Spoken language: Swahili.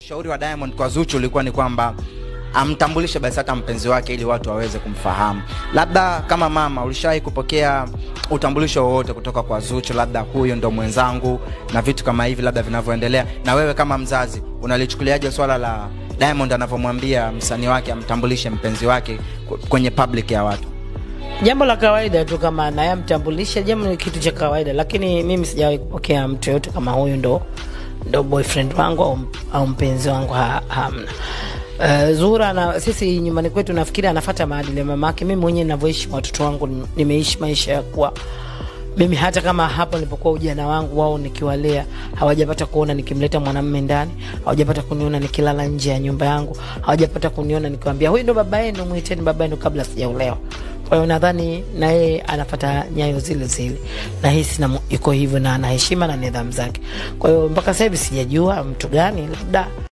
Ushauri wa Diamond kwa Zuchu ulikuwa ni kwamba amtambulishe basi hata mpenzi wake ili watu waweze kumfahamu. Labda kama mama, ulishawahi kupokea utambulisho wowote kutoka kwa Zuchu, labda huyu ndo mwenzangu na vitu kama hivi labda vinavyoendelea? Na wewe kama mzazi unalichukuliaje swala la Diamond anavyomwambia msanii wake amtambulishe mpenzi wake kwenye public ya watu? Jambo la kawaida tu, kama anayemtambulisha jambo ni kitu cha kawaida, lakini mimi sijawahi kupokea mtu yoyote kama huyu ndo ndo boyfriend wangu au, au mpenzi wangu ha, hamna. Uh, Zura na sisi nyumbani kwetu nafikiri anafuata maadili ya mamake. Mimi mwenyewe ninavyoishi na watoto wangu nimeishi maisha ya kuwa mimi hata kama hapo nilipokuwa ujana wangu wao nikiwalea hawajapata kuona nikimleta mwanamume ndani, hawajapata kuniona nikilala nje ya nyumba yangu, hawajapata kuniona nikiwaambia huyu ndo baba yenu, muiteni baba yenu kabla sijaolewa. Kwa hiyo nadhani na yeye anafata nyayo zile zile, na hisi na iko hivyo na ana heshima na nidhamu zake. Kwa hiyo mpaka sasa hivi sijajua mtu gani labda